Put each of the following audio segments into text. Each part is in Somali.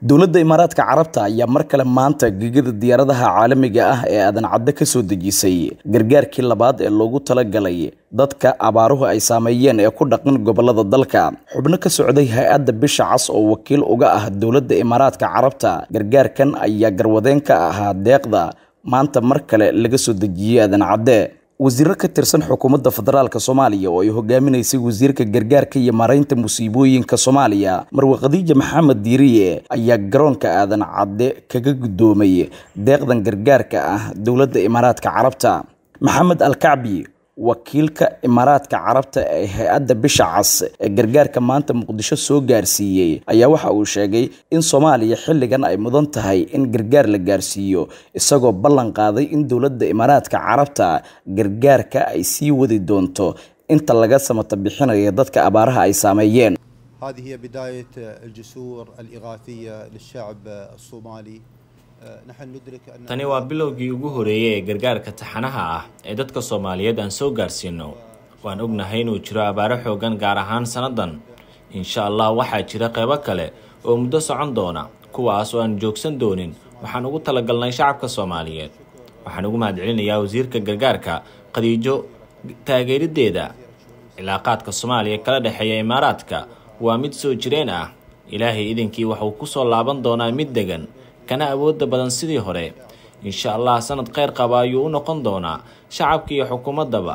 dowladda imaaraadka carabta ayaa mar kale maanta gegada diyaaradaha caalamiga ah ee aadan cadde ka soo dejisay gargaarkii labaad ee loogu talagalay dadka abaaruhu ay saameeyeen ee ku dhaqan gobolada dalka xubno ka socday hay-adda bisha cas oo wakiil uga ah dowladda imaaraadka carabta gargaarkan ayaa garwadeen ka ahaa deeqda maanta mar kale laga soo dejiyey aadan cadde wasiiro ka tirsan xukuumadda federaalk soomaaliya oo ay hogaaminaysay wasiirka gargaarka iyo maaraynta musiibooyinka soomaaliya marwe khadiija maxamed diiriye ayaa garoonka aadan cadde kaga guddoomay deeqdan gargaarka ah dowladda imaaraadka carabta maxamed alkacbi wakiilka imaaraadka carabta ee hay-adda bisha cas ee gargaarka maanta muqdisho soo gaarsiiyey ayaa waxa uu sheegay in soomaaliya xilligan ay mudan tahay in gargaar la gaarsiiyo isagoo ballan qaaday in dowladda imaaraadka carabta gargaarka ay sii wadi doonto inta laga samata bixinayo dadka abaaraha ay saameeyeen هذه هي بداية الجسور الإغاثية للشعب الصومالي نحن ندرك أن tani waa bilowgii ugu horeeyey ee gargaarka taxanaha ah ee dadka soomaaliyeed aan soo gaarsiino waan ognahay inuu jiro abaaro xoogan gaar ahaan sannadan insha allah waxaa jira qeybo kale oo muddo socon doona kuwaas oo aan joogsan doonin waxaan ugu talagalnay shacabka soomaaliyeed waxaan ugu mahadcelinayaa wasiirka gargaarka khadiijo taageerideeda cilaaqaadka soomaaliya kala dhexeeya imaaraadka waa mid soo jireen ah ilaahay idinkii waxuu ku soo laaban doonaa mid degan kana awoodda badan sidii hore insha allah sanad kheyr qaba ayuu u noqon doonaa shacabka iyo xukuumaddaba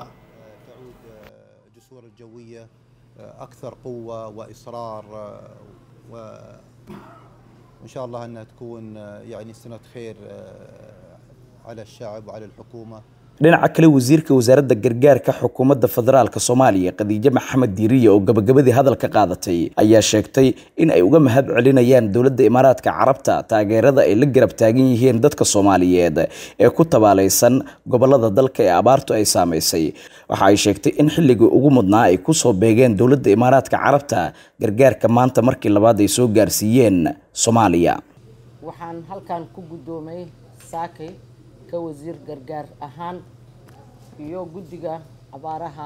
الجسور الجوية أكثر قوة وإصرار و وإن شاء الله أنها تكون يعني سنة خير على الشعب وعلى الحكومة dhinaca kale wasiirka wasaaradda gargaarka xukuumadda federaalk soomaaliya khadiijo maxamed diiriye oo gabagabadii hadalka qaadatay ayaa sheegtay in ay uga mahad celinayaan dowladda imaaraadka carabta taageerada ay la garab taagan yihiin dadka soomaaliyeed ee ku tabaalaysan gobolada dalka ee abaartu ay saamaysay waxa ay sheegtay in xilligii ugu mudnaa ay kusoo beegeen dowladda imaaraadka carabta gargaarka maanta markii labaad ay soo gaarsiiyeen soomaaliya waxaan halkan ku guddoomay saakay ka wasiir gargaar ahaan iyo guddiga abaaraha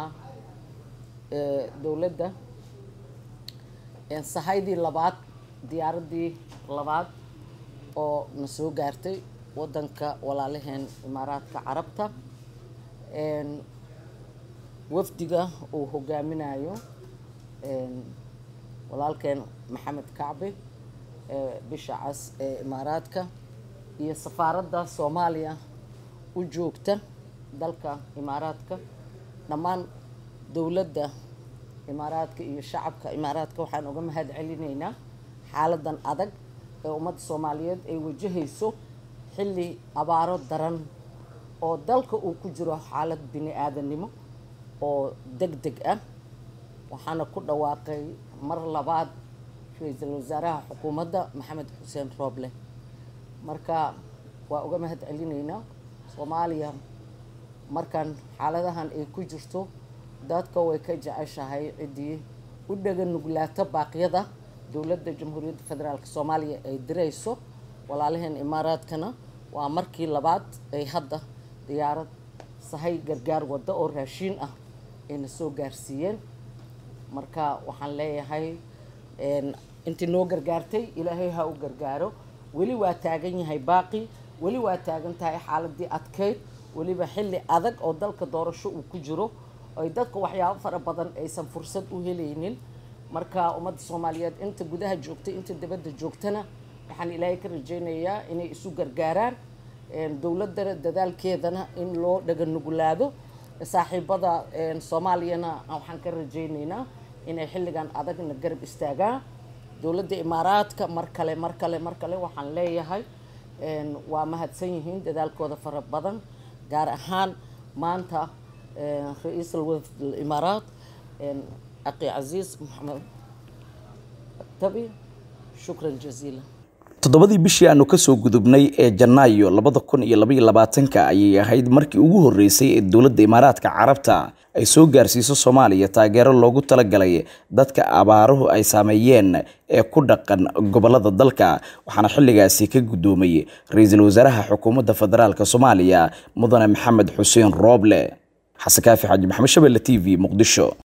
ee dowladda sahaydii labaad diyaaraddii labaad oo na soo gaartay waddanka walaalaheen imaaraadka carabta wafdiga uu hogaaminayo walaalkeen maxamed kacbi ee bisha cas ee imaaraadka iyo safaaradda soomaaliya u joogta dalka imaaraadka dhammaan dowladda imaaraadka iyo shacabka imaaraadka waxaan uga mahad celinaynaa xaaladan adag ee ummadda soomaaliyeed ay wajahayso xilli abaaro daran oo dalka uu ku jiro xaalad bini aadannimo oo deg deg ah waxaana ku dhawaaqay mar labaad ra-iisul wasaaraha xukuumadda maxamed xuseen rooble marka waa uga mahad celinaynaa soomaaliya markan xaaladahan ay ku jirto dadka way ka jeceshahay ciddii u dhaga nuglaato baaqyada dowladda jamhuuriyadda federaalk soomaaliya ay dirayso walaalaheen imaaraadkana waa markii labaad ay hadda diyaarad sahay gargaar waddo oo raashiin ah ayna soo gaarsiiyeen marka waxaan leeyahay intii noo gargaartay ilaahay ha u gargaaro weli waa taagan yahay baaqi weli waa taagan tahay xaaladii adkeyd weliba xilli adag oo dalka doorasho uu ku jiro ay dadka waxyaabo fara badan aysan fursad u helaynin marka ummadda soomaaliyeed inta gudaha joogtay inta dibadda joogtana waxaan ilaahay ka rajaynayaa inay isu gargaaraan dowladana dadaalkeedana in loo dhaga nuglaado saaxiibada soomaaliyana waxaan ka rajaynaynaa inay xilligan adagna garab istaagaan dowladda imaaraadka mar kale mar kale mar kale waxaan leeyahay waa mahadsan yihiin dadaalkooda fara badan gaar ahaan maanta ra-iisul wafd imaaraat aqi casiis maxamed tabi shukran jaziila toddobadii bishii aanu kasoo gudubnay ee janaayo labada kun iyo labaiyo labaatanka ayay ahayd markii ugu horreysay ee dowladda imaaraadka carabta ay soo gaarsiiso soomaaliya taageero loogu talagalay dadka abaaruhu ay saameeyeen ee ku dhaqan gobolada dalka waxaana xilligaasi ka guddoomay ra-iisul wasaaraha xukuumadda federaalk soomaaliya mudane maxamed xuseen rooble xasan kaafi xaaji maxamed shabelle t v muqdisho